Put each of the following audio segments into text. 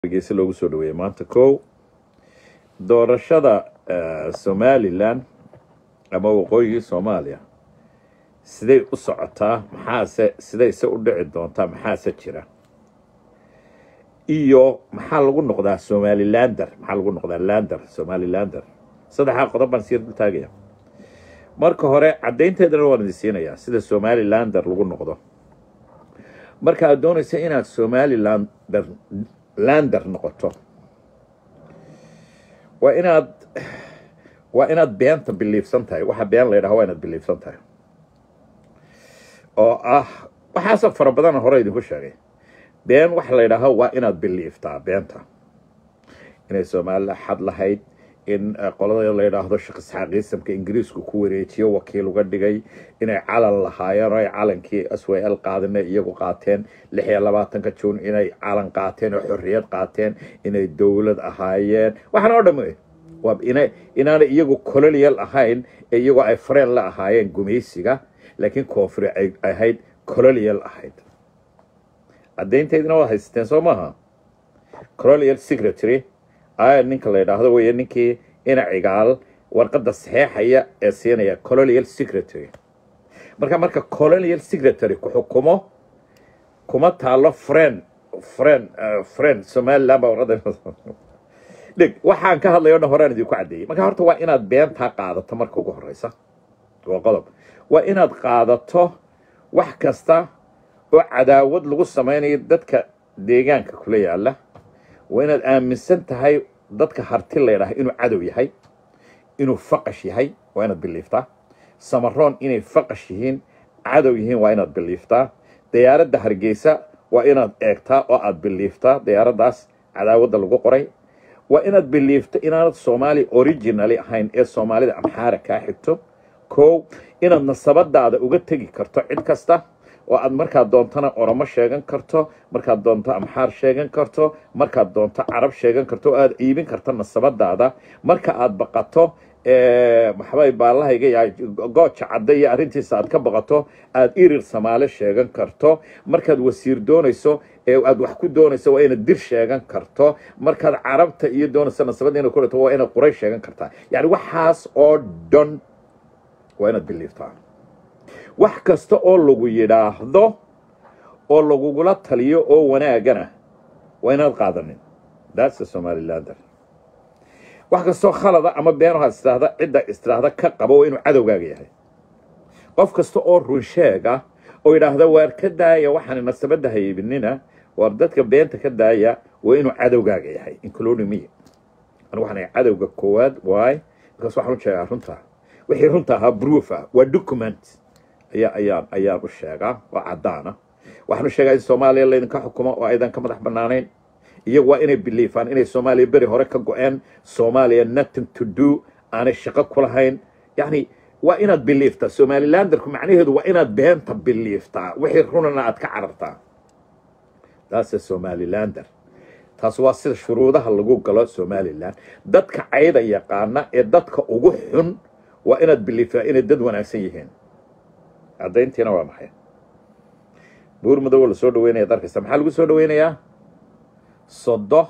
geesi loogu soo dhaweeyey maanta kow doorashada somalilan ama waqooyigii soomaaliya siday u socotaa maxaase sidayse u dhici doontaa maxaase jira iyo maxaa lagu noqdaa somalilander maxaa lagu noqdaa lander somalilander saddexaa qodob baan sii dul taagaya marka hore caddaynteedana waan idin siinayaa sida somalilander lagu noqdo marka aad doonaysa inaad somalilander lander noqoto waa inaad waa inaad beenta biliifsan tahay waxa been la ydhaha waa inaad biliifsan tahay oo ah waxaasoo fara badana hore idinku sheegay been waxa la ydhaaho waa inaad biliiftaa beenta inay soomaalila xad lahayd in qolada la yidhaahdo shaqisxaaqiisamka ingiriisku ku wareejiyo wakiil uga dhigay inay calan lahaayeen oo ay calankii s w l qaadina iyagu qaateen lix iyo labaatanka juun inay calan qaateen oo xorriyad qaateen inay dowlad ahaayeen waxaan oo dham waa ina inaanay iyagu colonial ahayn ee iyagoo ay fareen la ahaayeen gumaysiga laakiin koonfuri ay ahayd colonial ahayd caddaynteydina waad haysateen soo maaha colonial secretary aya ninka la yidhaahdo wey ninkii ina cigaal warqadda saxeexaya ee siinaya colonial secretary marka marka colonial secretary ku xukumo kuma taalo friend friend friend somaliland baa warqadda dhig waxaan ka hadlay o dhan horaan idinku caddeeyey marka horta waa inaad beentaa qaadato marka ugu horeysa waa qodob waa inaad qaadato wax kasta oo cadaawad lagu samaynayo dadka deegaanka kula yaala waa inaad aaminsan tahay dadka harti laydhaha inuu cadow yahay inuu faqash yahay waa inaad biliiftaa samaroon inay faqash yihiin cadow yihiin waa inaad biliiftaa diyaaradda hargeysa waa inaad eegtaa oo aad biliiftaa diyaaraddaas cadaawadda lagu qoray waa inaad biliifto inaanad soomaali originali ahayn ee soomaalida amxaara kaa xigto kow inaad nasabadaada uga tegi karto cid kasta oo aad markaad doontana oromo sheegan karto markaad doonto amxaar sheegan karto markaad doonto carab sheegan karto oo aad iibin karto nasabadaada marka aad baqato maxbay baallahayga yahay gooja cadda iyo arrintiisa aad ka baqato aad irir samaale sheegan karto markaad wasiir doonayso ee aad wax ku doonayso waa inaad dir sheegan karto markaad carabta iyo doonayso nasabadda inaad ku dhigto waa inaad quray sheegan kartaa yacni waxaas oo dhan waa inaad biliiftaa wax kasta oo lagu yidhaahdo oo lagugula taliyo oo wanaagana waa inaad qaadanin that's a somalilander wax kastoo khalada ama beenahaad istiraahda cidda istiraahda ka qabo waa inuu cadowgaaga yahay qof kasta oo runsheega oo yidhaahda waar ka daaya waxaan nasabadda haybinina waar dadka beenta ka daaya waa inuu cadowgaaga yahay including me anigu waxaan cadowga koowaad waay markaas waxaan u sheegaa runta wixii runta ahaa proof ah waa document ayaa ayaan ayaan u sheegaa oo caddaana waxaan u sheegaa in soomaaliya laydinka xukumo oo aydan ka madax bannaanayn iyagu waa inay biliifaan inay soomaaliya beri hore ka go-een soomaaliya nothing to do aanay shaqo ku lahayn yacni waa inaad biliiftaa somalilanderku macnaheedu waa inaad beenta biliiftaa wixii runana aad ka carartaa taase somalilander taas waa sida shuruudaha lagu galo somalilan dadka cayda yaqaana ee dadka ugu xun waa inaad biliiftaa inay dad wanaagsan yihiin caddayntiina waa maxay buur madow la soo dhaweynaya ad arkaysa maxaa lagu soo dhaweynayaa sodo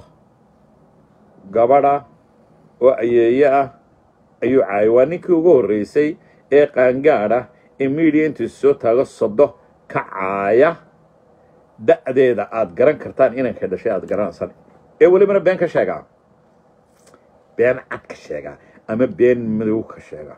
gabadha oo ayeeye ah ayuu caayay waa ninkii ugu horreysay ee qaangaad ah ee miidiya intuu soo taago sodo ka caaya da'deeda aad garan kartaan inankay dhashay aad garanaysan ee welibana been ka sheegaa been cad ka sheegaa ama been madow ka sheegaa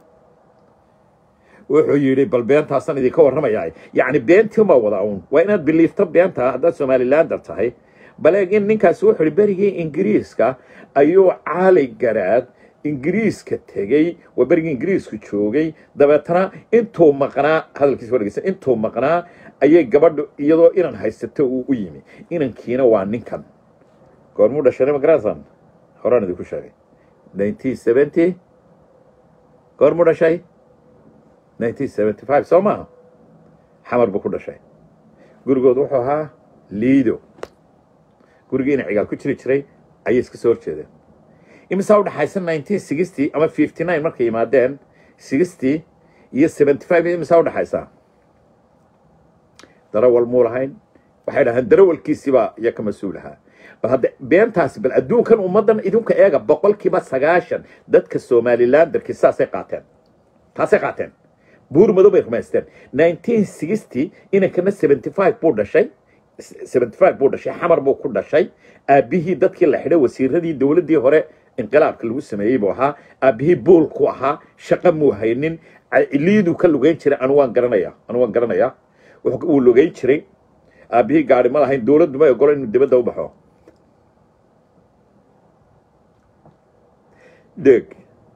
wuxuu yidhi bal beentaasan idinka warramayaa yacni beentii ma wada uun waa inaad biliifto beenta haddaad somalilander tahay baleeg in ninkaasi wuxuu yihi berigii ingiriiska ayuu caali garaad ingiriiska tegey waa berigii ingiriisku joogay dabeetana intuu maqnaa hadalkiisa wadhegeysa intuu maqnaa ayay gabadhu iyadoo inan haysato uu u yimi inankiina waa ninkan goormuu dhashay magaransan horaan idinku sheegay nineteen seventy goormuu dhashay nineteen seventy five soo maaha xamar buu ku dhashay gurigood wuxuu ahaa liido gurigii ina cigaal ku jiri jiray ayay iska soo horjeedeen imisaa u dhaxaysa nineteen sixty ama fifty nine markay yimaadeen sixty iyo seventy five imisaa u dhaxaysa darawal muu lahayn waxay dhahaan darawalkiisiibaa iyo ka mas-uul ahaa bal hadda beentaasi bal adduunkan ummaddan idinka eega boqolkiiba sagaashan dadka somalilanderkii saasay qaateen taasay qaateen buur madow bay rumaysteen nineteen sixty inankana seventy five buu dhashay seventy five buu dhashay xamar buu ku dhashay aabbihii dadkii la xidhay wasiiradii dowladdii hore inqilaabka lagu sameeyey buu ahaa aabbihii buulku ahaa shaqo muu haynin liiduu ka lugeyn jiray anu waan garanaya anu waan garanayaa wuu lugeyn jiray aabbihii gaari ma lahayn dowladdu ma ogolo inuu dibadda u baxo deg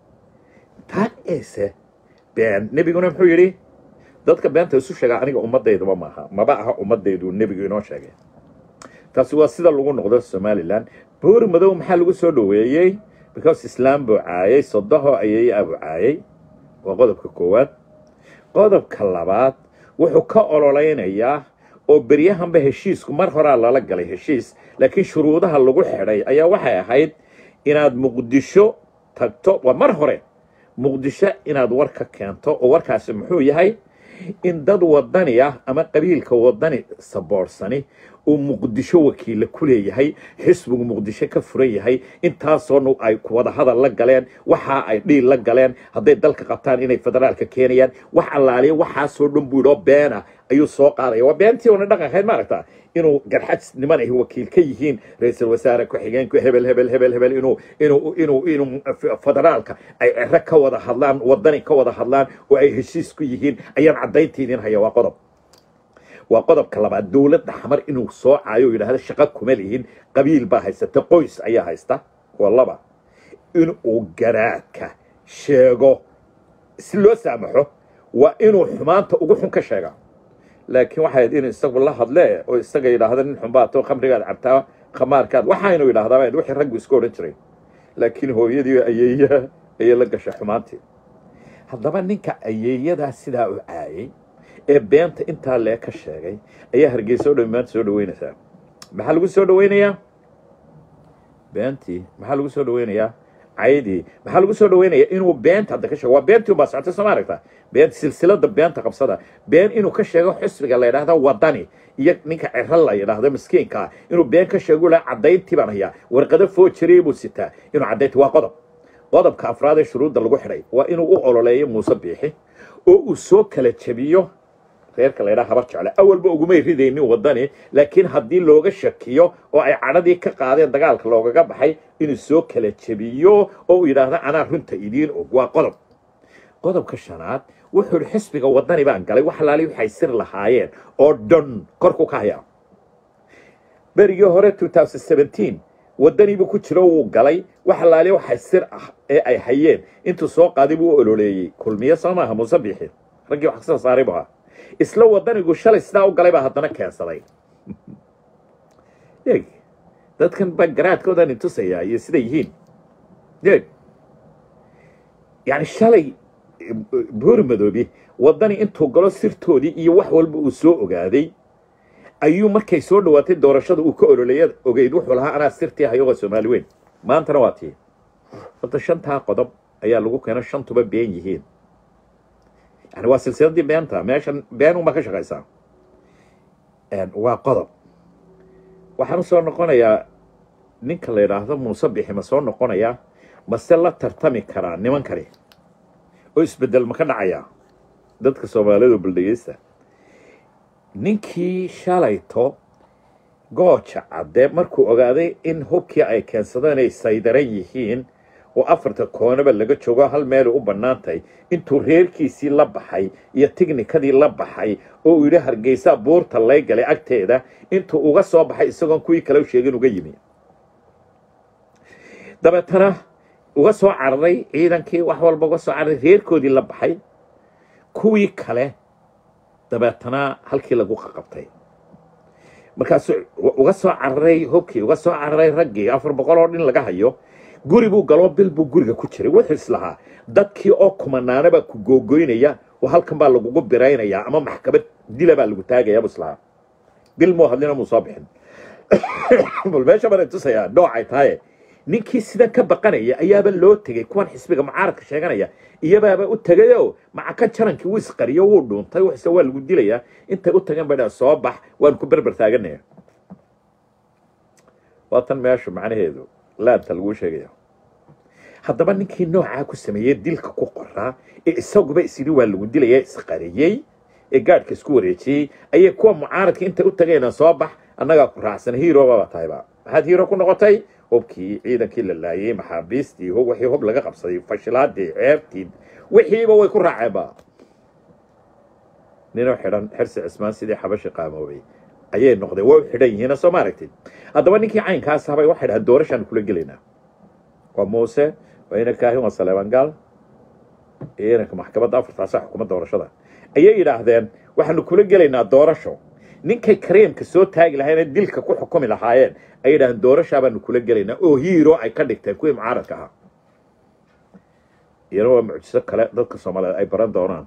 taa eese been nebiguna muxuu yidhi dadka beenta isu sheegaa aniga ummaddaydaba maaha maba aha ummaddaydu nebigu inoo sheegay taasi waa sida lagu noqdo somalilan buuri madow maxaa lagu soo dhoweeyey because islaam buu caayay sodoho ayay abuu caayay waa qodobka koowaad qodobka labaad wuxuu ka ololeynayaa oo beryahanba heshiisku mar horaa lala galay heshiis laakiin shuruudaha lagu xidhay ayaa waxay ahayd inaad muqdisho tagto waa mar hore muqdisho inaad war ka keento oo warkaasi muxuu yahay in dad wadani ah ama qabiilka wadani saboorsani uu muqdisho wakiilla ku leeyahay xisbigu muqdisho ka furan yahay intaasoona ay wada hadal la galeen waxa ay dhiil la galeen hadday dalka qabtaan inay federaalka keenayaan wax allaaliya waxaasoo dhan buu idhoo beena ayuu soo qaadaya waa beentii oona dhaqankayd maaragta inuu garxajniman ay wakiil ka yihiin ra-iisul wasaare ku-xigeenku hebel hebel hebel hebel inuu inuu inuu inuu federaalka ay cero ka wada hadlaan wadani ka wada hadlaan oo ay heshiis ku yihiin ayaan caddaynta idin haya waa qodob waa qodobka labaad dowladda xamar inuu soo caayo o yidhahdo shaqo kuma lihin qabiil baa haysata qoys ayaa haysta waa laba inuu garaadka sheego si loo saamaxo waa inuu xumaanta ugu xun ka sheega laakiin waxay ahayd inuu isagu la hadlee oo isaga yidhaahda nin xunbaato khamrigaad cabtaa khamaarkaad waxaynu yidhahdaa wixii raggu isku odhan jiray laakiin hooyadii ayeeya ayay la gashay xumaantii haddaba ninka ayeeyadaa sidaa u caayay ee beenta intaa lee ka sheegay ayaa hargeysa o dhan maanta soo dhaweynaysaa maxaa lagu soo dhaweynayaa beentii maxaa lagu soo dhaweynayaa caydii maxaa lagu soo dhaweynayaa inuu beenta hadda ka sheego waa beentii unbaa socotay soo ma aragta been silsilada beenta qabsada been inuu ka sheego xisbiga la yidhahda wadani iyo ninka cero la yidhaahdo miskiinka inuu been ka sheego la caddayntii baan hayaa warqado foojirey buu sitaa inuu caddaynti waa qodob qodobka afraad ee shuruudda lagu xidhay waa inuu u ololeeyo muuse biixi oo uu soo kala jebiyo reerka la ydhaha habar jecle awalba ugumay ridaynin wadani laakiin haddii looga shakiyo oo ay cadhadii ka qaadeen dagaalka loogaga baxay inuu soo kala jebiyo oo uu yidhaahdo anaa runta idiin og waa qodob qodobka shanaad wuxuu ihi xisbiga wadani baan galay wax alaali waxay sir lahaayeen oo dhan korku ka hayaa berigii hore wadaniibuu ku jiro wuu galay wax alaali waxay sir ah ee ay hayeen intuu soo qaaday buu u ololeeyey kulmiye soo maaha muuse biixi raggii wax kasoo saaray bu ahaa isla wadanigu shalay sidaa u galay baa haddana keensaday eeg dadkan baa garaadkoodan intusayaa iyo siday yihiin eeg yani shalay buuri madoobi wadani intuu galo sirtoodii iyo wax walba uu soo ogaaday ayuu markay soo dhawaatay doorashada uu ka ololeeya ogeyd wuxuu lahaa anaa sirtii hayogoo soomaali weyn maantana waa tii horta shantaa qodob ayaa lagu keeno shantuba been yihiin yani waa silsiladii beenta meeshan been unbaa ka shaqaysaa waa qodob waxaan usoo noqonayaa ninka la yidhaahdo muuse bixi ma soo noqonayaa mase la tartami karaa nimankani oo isbedel ma ka dhacayaa dadka soomaalidu baldhegeysta ninkii shalayto gooja cadde markuu ogaaday in hubkii ay keensadeen ay saydaran yihiin oo afarta koonaba laga joogo hal meelay u bannaantahay intuu reerkiisii la baxay iyo tignikadii la baxay oo uu yidhi hargeysaa buurta lay galay agteeda intuu uga soo baxay isagoon kuwii kale u sheegin uga yimi dabeetana uga soo cararay ciidankii wax walba uga soo cararay reerkoodii la baxay kuwii kale dabeetana halkii lagu qaqabtay markaasuu uga soo cararay hubkii uga soo cararay raggii afar boqol oo dhin laga hayo guri buu galoo bil buu guriga ku jiray wuxuu islahaa dadkii oo kumanaana baa ku googoynaya oo halkan baa lagugu biraynayaa ama maxkamad dila baa lagu taagaya buu islahaa bil muu hadlina muu soo bixin bal meesha baan tusayaa noocay tahaye ninkii sidan ka baqanaya ayaaba loo tegey kuwan xisbiga mucaaradka sheeganaya iyabaaba u tegayoo macaka jarankii wuu isqariyo wuu dhuuntay waxse waa lagu dilayaa intay u tageen bay soo bax waan ku berber taaganaya waa tan meeshu macnaheedu laanta laguu sheegaya haddaba ninkii noocaa ku sameeyey dilka ku qoraa ee isaguba isyidhi waa lagu dilaya isqariyey ee gaadhka isku wareejiyey ayay kuwa mucaaradka intay u tageenaan soo bax annagaa ku raacsan hiirobaba tahayba maxaad hiiro ku noqotay hubkii ciidankii la laayey maxaabiistii wixii hub laga qabsaday fashilaadii ceebtii wixiiba way ku raaceenba ninoo xidhan xirsi cismaan sidii xabashi qaamoobay ayay noqdeen waa u xidhan yihiina soo ma aragtid haddaba ninkii caynkaas habay waxay dhahaan doorashaan kula gelaynaa waa muuse waa ina kaahin waa saleeban gaal iyo inanka maxkamadda afartaasa xukuma doorashada ayay yidhaahdeen waxaanu kula gelaynaa doorasho ninkay kareemka soo taagi lahaayeen dilka ku xukumi lahaayeen ay yidhahdeen doorashaa baanu kula gelaynaa oo hiiro ay ka dhigteen kuwii mucaaradka ahaa iyana waa mucjiso kale dadka soomaaliyeed ay baran doonaan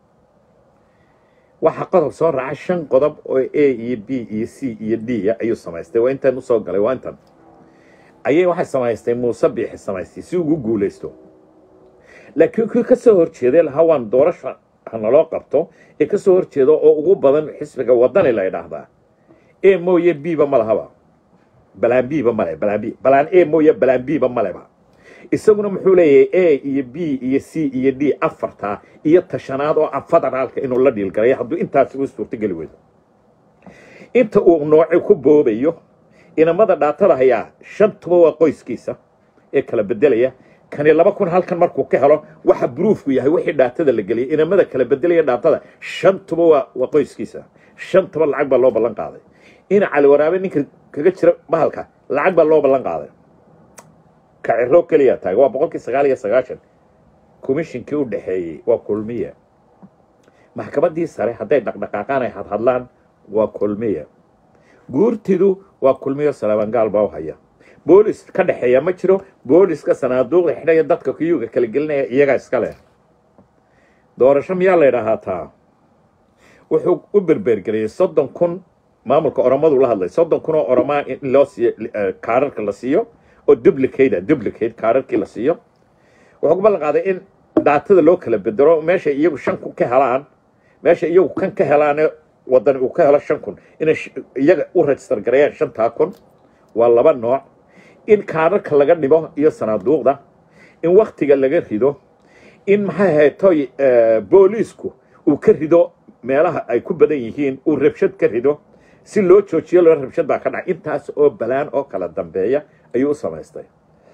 waxaa qodob soo raaca shan qodob oo a iyo b iyo c iyo d ayuu samaystay waa intan usoo galay waa intan ayay waxay samaystay muuse biixi samaystay si ugu guulaysto laakiin kii ka soo horjeeday lahaa waan doorasha hanaloo qabto ee ka soo horjeeda oo ugu badan xisbiga wadani la ydhaahdaa e mooye b-ba ma lahaba balaan b-ba male balaan b balaan e mooye balaan b-ba maleba isaguna muxuu leeyahay a iyo b iyo c iyo d afartaa iyo tashanaad oo ah federaalka inuu la dhiilgalayo hadduu intaasi u suurtogeli weydo inta uu nooci ku boobayo inamada dhaatada hayaa shantuba waa qoyskiisa ee kala bedelaya kani laba kun halkan markuu ka helo waxa bruufku yahay wixii dhaatada la geliyay inamada kala bedelaya dhaatada shantuba waa waa qoyskiisa shantuba lacag baa loo ballan qaaday ina cali waraabe ninka kaga jira bahalka lacag baa loo ballan qaaday ka ciro keliya taagay waa boqolkii sagaal iyo sagaashan komishinkii u dhexeeyey waa kulmiya maxkamaddii sare hadday dhaqdhaqaaqaan ay hadhadlaan waa kulmiya guurtidu waa kulmiyo salaabangaal baa u haya boolis ka dhexeeya ma jiro booliska sanaaduuqda xidhaya dadka kuyuga kala gelinaya iyagaa iska leh doorasho miyaa la ydhaahaa taa wuxuu u berbergeliyey soddon kun maamulka oromadu la hadlay soddon kun oo oromaa in loo siiyo kaararka la siiyo oo duplicate duplicate kaararkii la siiyo wuxuu ku ballan qaaday in dhaatada loo kala bedelo meeshay iyagu shan kun ka helaan meesha iyagu kan ka helaane wadani uu ka helo shan kun inay iyaga u register gareeyaan shantaa kun waa laba nooc in kaararka laga dhibo iyo sanaaduuqda in waktiga laga rido in maxay ahayd toy booliisku uu ka rido meelaha ay ku badan yihiin uu rabshad ka rido si loo joojiyo loo rabshad baa ka dhacay intaas oo balaan oo kala dambeeya ayuu u samaystay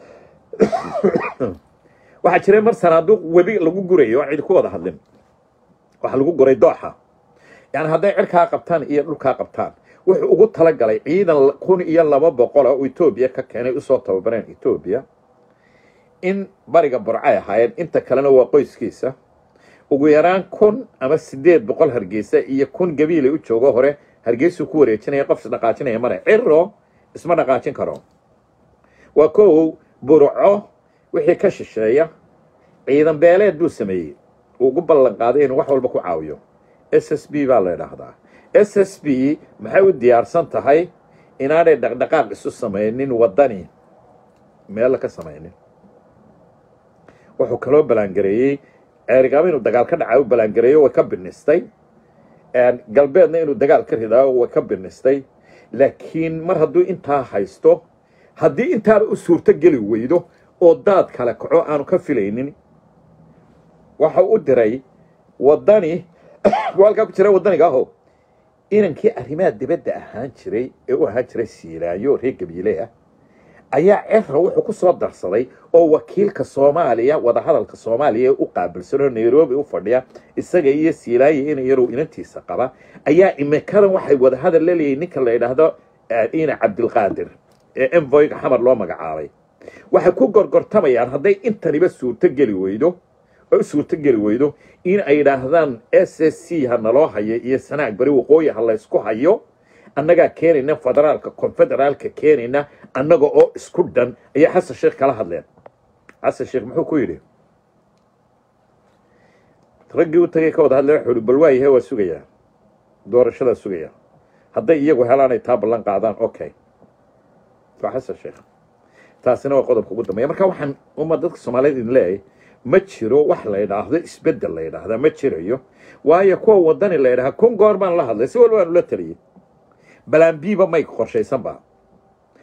waxaa jiray mar sanaaduuq webi lagu gurayo oo cidi ku wada hadlin waxaa lagu guray dooxa yani hadday cirkaa qabtaan iyo dhulkaa qabtaan wuxuu ugu talagalay ciidan kun iyo laba boqola oo etoobiya ka keenay usoo tababareen etoobiya in bariga burcay ahaayeen inta kalena waa qoyskiisa ugu yaraan kun ama sideed boqol hargeysa iyo kun gabiilay u joogo hore hargeysuu ku wareejinaya qof isdhaqaajinaya mare ciro isma dhaqaajin karo waa kow burco wixii ka shisheeya ciidan beeleed buu sameeyey uu ugu ballan qaaday inuu wax walba ku caawiyo s s b baa la ydhaahdaa s s b maxay u diyaarsan tahay inaanay dhaqdhaqaaq isu samaynin waddani meella ka samaynin wuxuu kaloo ballaangareeyey ceerigaabo inuu dagaal ka dhaca u ballaangareeyo way ka binistay galbeedna inuu dagaal ka ridaayo way ka binistay laakiin mar hadduu intaa haysto haddii intaaba u suurto geli weydo oo daad kale kaco aanu ka filaynin waxa u diray waddani halkaa ku jira waddaniga aho inankii arrimaha dibadda ahaan jiray ee u ahaan jiray siilaayo reer gabiile ah ayaa cera wuxuu ku soo darsaday oo wakiilka soomaaliya wadahadalka soomaaliya ee u qaabilsanoo nairobi u fadhiya isaga iyo siilaayo in yaruu inantiisa qaba ayaa imikadan waxay wadahadal la leeyihin ninka la yidhaahdo ina cabdilqaadir ee envoyga xamar loo magacaabay waxay ku gorgortamayaan hadday intaniba suurto geli weydo oo u suurto geli weydo in ay yidhaahdaan s s c ha naloo hayo iyo sanaag beri waqooyi ha laysku hayo annagaa keenayna federaalka konfederaalka keenayna annaga oo isku dhan ayaa xasan sheekh kala hadleen xasan sheekh muxuu ku yidhi raggii u tagay ka wada hadlay wuxuu ihi bal waayahe waa sugayaa doorashadaa sugayaa hadday iyagu helaanay taa ballan qaadaan okay waa xasan sheekh taasina waa qodobka ugu dambeeya marka waxaan uma dadka soomaaliyeed idin leeyahay ma jiro wax la yidhaahdo isbeddel la yidhaahdaa ma jirayo waayo kuwa waddani la yidhahaa kun goor baan la hadlay si walba aanu la taliyey balaan biiba may qorshaysanba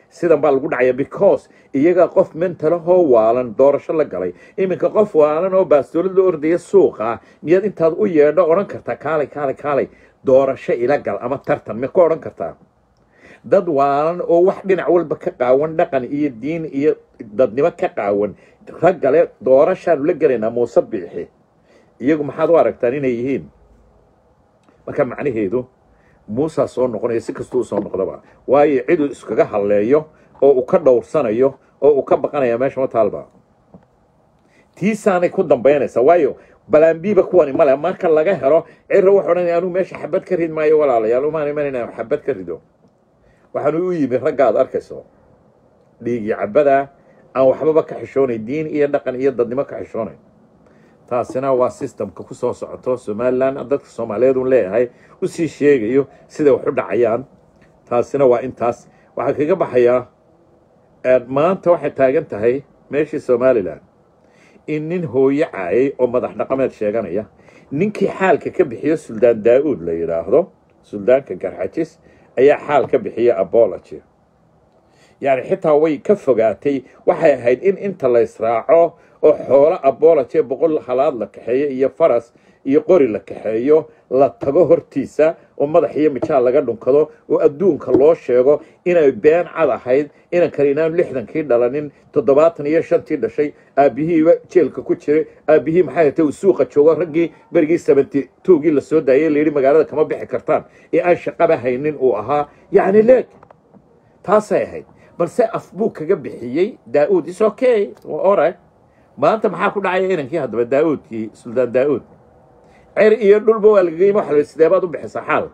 sidan baa lagu dhacaya because iyaga qof mentalahoo waalan doorasho la galay iminka qof waalan oo baastoolad la ordaya suuqa miyaad intaad u yeedho odhan kartaa kaalay kaalay kaalay doorasho ila gal ama tartan ma ku odhan kartaa dad waalan oo wax dhinac walba ka qaawan dhaqan iyo diin iyo dadnimo ka qaawan raggale doorashaanu la gelaynaa muuse biixi iyagu maxaad u aragtaan inay yihiin marka macnaheedu muusaa soo noqonaya si kastuu usoo noqdaba waayo ciduu iskaga halleeyo oo uu ka dhowrsanayo oo uu ka baqanaya meesha ma taalba tiisaanay ku dambaynaysaa waayo balaambiiba kuwani male marka laga helo ciro wuxuu odhanaya anuu meesha xabad ka rid maayo walaalayaal umaan imanayna xabad ka rido waxaanu u yimi ragga aad arkayso dhiigii cabada aan waxbaba ka xishoonayn diin iyo dhaqan iyo dadnimo ka xishoonayn taasina waa systemka ku soo socoto somalilan dadka soomaaliyeed un leeyahay usii sheegayo siday wax u dhacayaan taasina waa intaas waxaa kaga baxayaa maanta waxay taagan tahay meeshii somalilan in nin hooyo caayay oo madax dhaqameed sheeganaya ninkii xaalka ka bixiyo suldaan daa-uud la yidhaahdo suldaanka garxajis ayaa xaal ka bixiya abology yacni xitaa way ka fogaatay waxay ahayd in inta la israaco oo xoolo abology boqol halaad la kaxeeyo iyo faras iyo qori la kaxeeyo la tago hortiisa oo madax iyo mijaal laga dhunkado oo adduunka loo sheego inay been cad ahayd inankani inaan lixdankii dhalanin toddobaatan iyo shantii dhashay aabbihiiba jeelka ku jiray aabbihii maxay hatay uu suuqa joogo raggii berigii seventy twogii la soo daayay layidhi magaalada kama bixi kartaan ee aan shaqaba haynin uu ahaa yacni leeg taasay ahayd balse af buu kaga bixiyey daa-uud is okay ora maanta maxaa ku dhacaya inankii haddaba daa-uudkii suldaan daa-uud cer iyo dhulba waa lagaga yimi waxa la sideebaad u bixisa xaal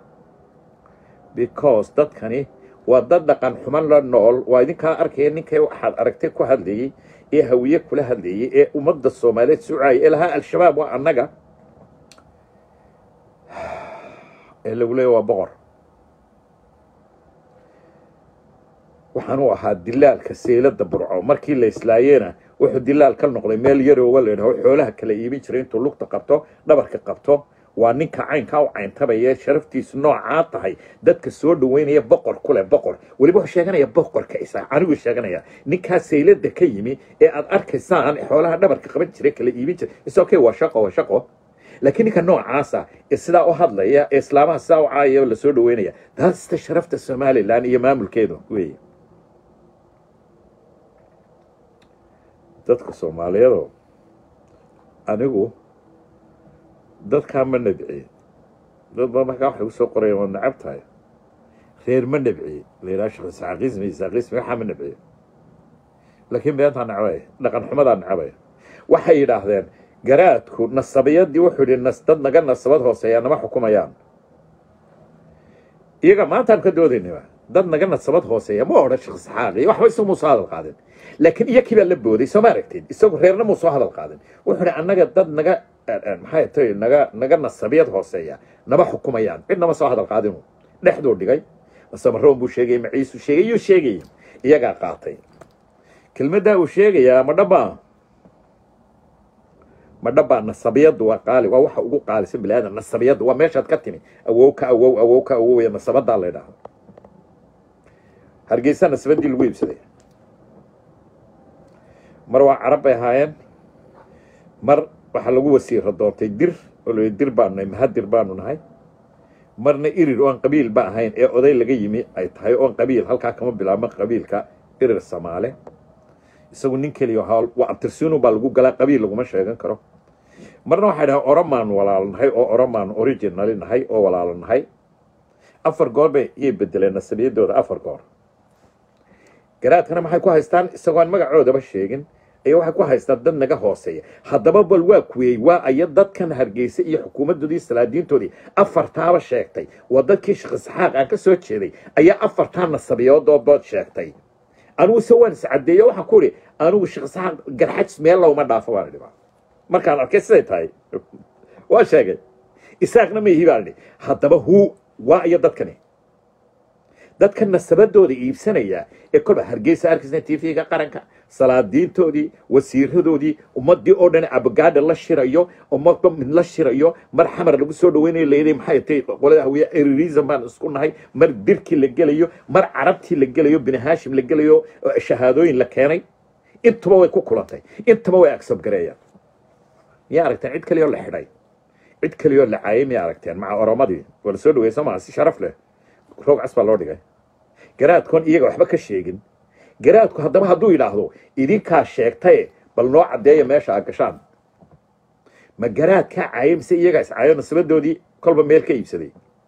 because dadkani waa dad dhaqan xuman la nool waa idinkaa arkaya ninkay waxaad aragtay ku hadlayey ee hawiye kula hadlayey ee ummadda soomaaliyeed sucaaya ee lahaa al-shabaab waa annaga ee lagu leeya waa boqor waxaan u ahaa dilaalka seylada burco markii la islaayeena wuxuu dilaal ka noqday meel yarooga la yidhaho xoolaha kala iibin jiray intuu lugta qabto dhabarka qabto waa ninka caynkaa u cayntabaya sharaftiisu noocaa tahay dadka soo dhaweynaya boqor kuleh boqor weliba wuxuu sheeganaya boqorka isa anigu sheeganaya ninkaa saylada ka yimi ee aad arkaysaan xoolaha dhabarka qaban jiray kala iibin jiray is okay waa shaqo waa shaqo laakiin ninka noocaasa ee sidaa u hadlaya ee islaamaha sidaa u caayaya la soo dhaweynaya taasta sharafta somalilan iyo maamulkeedu weeye dadka soomaaliyeedoo anigu dadkaa ma nabciye dad ba markaa waxay kusoo qorayaan waad nacab tahay reer ma nabciye la yidhaha shekh isaaqiismi isaaqiismi waxaa ma nabciye laakiin beentaa nacbaya dhaqan xumadaa nacbaya waxay yidhaahdeen garaadku nasabiyadii wuxuu yidhi nas dad naga nasabad hooseeyaa nama xukumayaan iyaga maantaan ka doodaynaba dad naga nasabad hooseeya ma odhan shekh isxaaqi waxba isagu muusoo hadal qaadin laakiin iyakii baa la booday soo ma aragtid isagu reerna muusoo hadal qaadin wuxuu yidhi annaga dad naga maxay tahay naga naga nasabiyad hooseeya nama xukumayaan cid nama soo hadal qaadinu dhexduu dhigay masamaroon buu sheegayay maciisuu sheegay yuu sheegayay iyagaa qaatay kelmaddaa uu sheegayaa ma dhabbaa ma dhabbaa nasabiyaddu waa qaali waa waxa ugu qaalisan bini aadan nasabiyaddu waa meeshaad ka timi awow ka awow awow ka awowaya nasabadaa la ydhaahdo hargeysa nasabaddii lagu iibsaday mar waa carab bay ahaayeen mar waxaa lagu wasiiro doontay dir oo la dir baanu nahay mahadir baanu nahay marna irir oon qabiil ba ahayn ee oday laga yimi ay tahay oon qabiil halkaa kama bilaabma qabiilka irir samaale isagu nin keliya waa abtirsiinu baa lagu galaa qabiil laguma sheegan karo marna waxay dhahay oromaanu walaalo nahay oo oromaanu originali nahay oo walaalo nahay afar goor bay iyay bedeleen nasabiyadooda afar goor garaadkana maxay ku haystaan isagoon magacoodaba sheegin ayaa waxay ku haystaan dad naga hooseeya haddaba bal waa kuweeyey waa aya dadkan hargeysa iyo xukuumaddoodii salaadiintoodii afartaaba sheegtay waa dadkii sheekh isxaaq aan ka soo jeeday ayaa afartaa nasabiyoodoodood sheegtay anigu se waan iscadeeyo waxaan ku idhi anigu sheekh isxaaq garxajis meel lowma dhaafo baan idhi markaan arkay siday tahay waa sheegay isaaqna ma ihi baan idhi haddaba huu waa iyo dadkani dadka nasabadooda iibsanaya ee kolba hargeysa arkisna tvga qaranka salaadiintoodii wasiiradoodii ummadii oo dhan abagaadha la shirayo ummadba mid la shirayo mar xamar lagu soo dhaweynayo layidhi maxay tahay qolada hawiya erirism baan isku nahay mar dirkii la gelayo mar carabtii la gelayo bini haashim la gelayo shahaadooyin la keenay intuba way ku kulantay intaba way agsabgareeyaan miyaa aragteen cid kaliyoo la xidhay cid kaliyoo la caayay miyaa aragteen maca oromadii waa la soo dhaweysa maa si sharaf leh roog cas baa loo dhigay garaadkoon iyaga waxba ka sheegin garaadku haddaba hadduu yidhaahdo idinkaa sheegtaye bal noo caddeeya meesha aad gashaan ma garaadkaa caayay mise iyagaa iscaayo nasabadoodii kolba meel ka iibsaday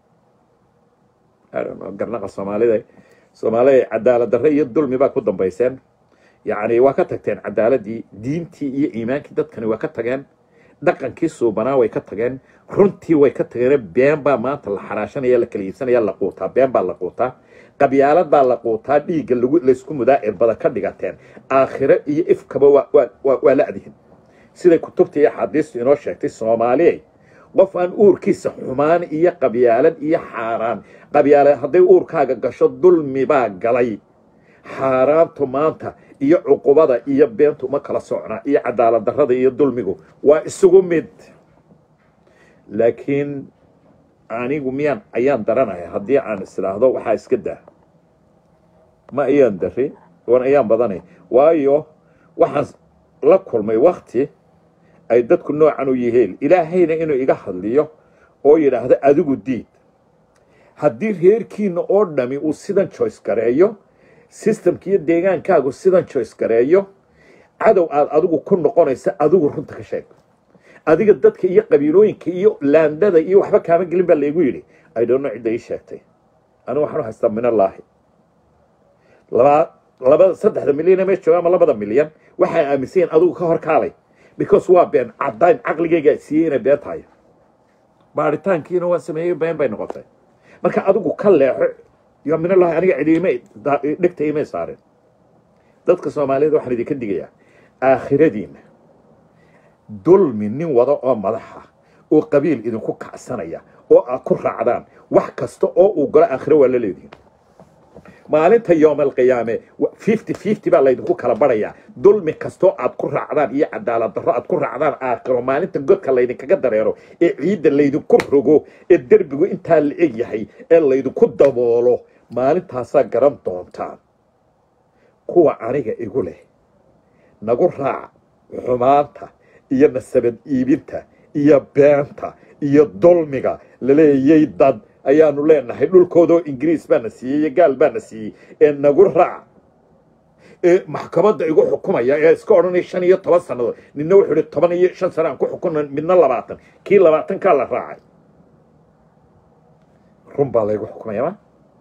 garnaqa soomaalida soomaalida cadaalad darre iyo dulmi baa ku dambayseen yacni waa ka tagteen cadaaladii diintii iyo iimaankii dadkani waa ka tageen dhaqankii suubanaa way ka tageen runtii way ka tageen been baa maanta la xaraashanaya la kala iibsanaya la quutaa been baa la quutaa qabyaalad baa la quutaa dhiigga lagu laysku mudaa irbada ka dhigateen aakhiro iyo ifkaba waa waa waa la adihin siday kutubta iyo axaadiistu inoo sheegtay soomaaliyay qof aan uurkiisa xumaan iyo qabyaalad iyo xaaraan qabyaalad hadday uurkaaga gasho dulmi baa galay xaaraantu maanta iyo cuqubada iyo beentu ma kala socnaa iyo cadaalad darrada iyo dulmigu waa isugu mid laakiin anigu miyaan ayaan daranahay haddii aan isdhaahdo waxaa iska daa ma ayaan darin wan ayaan badanay waayo waxaan la kulmay wakti ay dadku noocan u yihiin ilaahayna inuu iga hadliyo oo yidhaahdo adigu diid haddii reerkiina oo dhami uu sidan joyce gareeyo systemka iyo deegaankaagu sidan joyce gareeyo cadow aad adigu ku noqonaysa adigu runta ka sheeg adiga dadka iyo qabiilooyinka iyo laandada iyo waxba kaama gelin baa laygu yidhi idhonno cidda ii sheegtay anigu waxaan u haystaa minallaahi laba labada saddexda milyan ee meesha jooga ama labada milyan waxay aaminsan yihin adigu ka hor kaalay because waa been caddayn caqligaygaa siiyey inay been tahay baaritaankiina waa sameeyey been bay noqotay marka adigu ka leexo yo minallahi aniga cidiima dhegta imay saareen dadka soomaaliyeed waxaan idinka digayaa aakhiradiina dulmi nin wada oo madaxa oo qabiil idinku kacsanaya oo aad ku raacdaan wax kasta oo uu galo aakhiro waa la leedihin maalinta yoom alqiyaame fifty fifty baa laydinku kala barayaa dulmi kastoo aad ku raacdaan iyo cadaalad darro aad ku raacdaan aakhiro maalinta godka laydinkaga dareero ee ciidda laydinku rogo ee derbigu intaa la eg yahay ee laydinku daboolo maalintaasaa garan doontaan kuwa aniga igu leh nagu raac xumaanta iyo nasabad iibinta iyo beenta iyo dulmiga laleeyay dad ayaanu leenahay dhulkoodoo ingiriis baana siiyey iyo gaal baana siiyey ee nagu raac ee maxkamadda igu xukumaya ee iska odhanaya shan iyo toban sannadood nina wuxuu ihi toban iyo shan sano aan ku xukuna midna labaatan kii labaatankaa la raacay run baa laygu xukumaya ma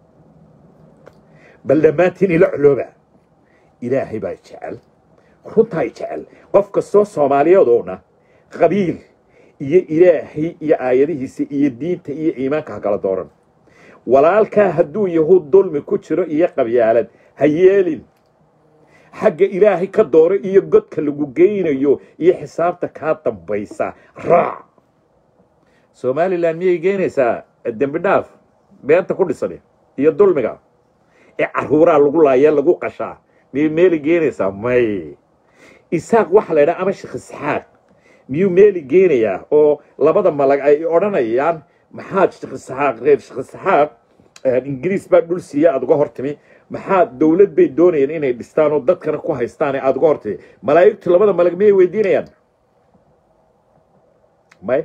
bal dhammaantiin ila colooba ilaahay baa jecel runtaa jecel qof kastoo soomaaliyadoona qabiil iyo ilaahay iyo aayadihiisa iyo diinta iyo iimaanka ha kala dooran walaalkaa hadduu yahuud dulmi ku jiro iyo qabyaalad ha yeelin xagga ilaahay ka dooro iyo godka lagu geynayo iyo xisaabta kaa dambaysa raac somalilan miyay geenaysaa dembi dhaaf beenta ku dhisan iyo dulmiga ee caruuraa lagu laaya lagu qashaa miyay meeli geenaysaa may isaaq waxa la ydhaha ama sheekh isxaaq miyuu meeli geenayaa oo labada malag ay odhanayaan maxaad sheekh isxaaq reer sheekh isxaaq ingiriis baa dhul siiya aada uga hortimi maxaa dowlad bay doonayeen inay dhistaan oo dadkana ku haystaan ee aada uga hortimi malaa'igtu labada malag miyay weydiinayaan may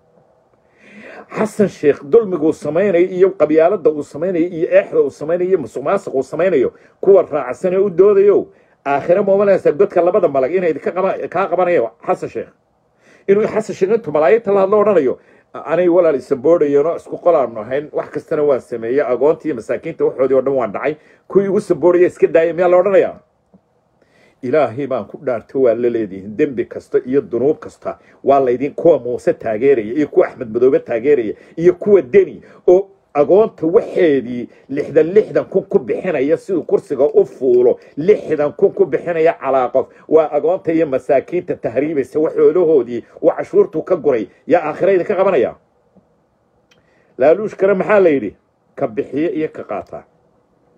xasan sheekh dulmiga uu samaynayo iyo qabyaalada uu samaynayo iyo eexda uu samaynayo iyo musuq maasuq uu samaynayo kuwa raacsan ee u doodayo aakhire moomalaysa godka labada malag inay kaa qabanayo xasan sheekh inuu xasan sheekh intuu malaayigta la hadlo odhanayo anay walaal isaboodhayeenoo isku qolaanu ahayn wax kastana waan sameeyey agoontii iyo masaakiinta waxoodii oo dhan waan dhacay kuwii igu saboodhaya iska daaya miyaa la odhanayaa ilaahay baan ku dhaarto waa la leedihin dembi kasta iyo dunuub kasta waa laydin kuwa muuse taageeraya iyo kuwa axmed madoobe taageeraya iyo kuwa deni oo agoonta waxeedii lixdan lixdan kun ku bixinaya siduu kursiga u fuulo lixdan kun ku bixinaya calaa qof waa agoonta iyo masaakiinta tahriibaysa waxoolahoodii uu cashuurtuu ka guray yaa aakhirayda ka qabanaya laaluush kale maxaa la yidhi ka bixiye iyo ka qaataa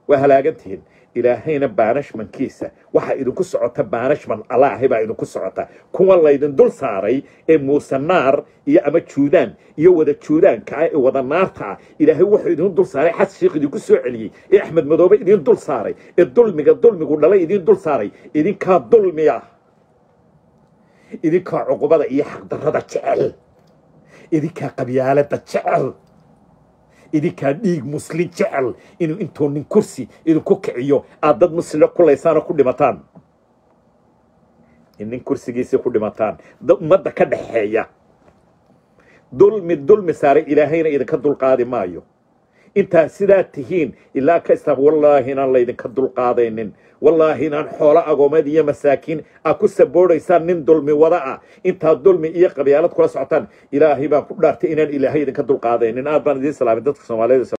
waa halaagantihiin ilaahayna baanashmankiisa waxaa idinku socota baanashman allaahi baa idinku socota kuwa laydin dul saaray ee muuse naar iyo ama juudaan iyo wada juudaanka ah ee wada naarta ah ilaahay wuxuu idin dul saaray xas sheikh idinku soo celiyey ee axmed madoobe idin dul saaray ee dulmiga dulmigu dhalay idin dul saaray idinkaa dulmiya idinkaa cuqubada iyo xaqdarrada jecel idinkaa qabyaalada jecel idinkaa dhiig muslin jecel inuu intuu nin kursi idinku kiciyo aad dad muslimo kulaysaan oo ku dhimataan in nin kursigiisii ku dhimataan dad ummadda ka dhaxeeya dulmi dulmi saaray ilaahayna idinka dulqaadi maayo intaa sidaa tihiin ilaa ka istaan wallaahi inaan laydinka dulqaadaynin wallaahi inaan xoolo agoomeed iyo masaakiin aad ku saboodaysaan nin dulmi wada ah intaad dulmi iyo qabyaalad kula socotaan ilaahay baan ku dhaartay inaan ilaahay idinka dulqaadaynin aad baan idiin salaamin dadka soomaaliyeed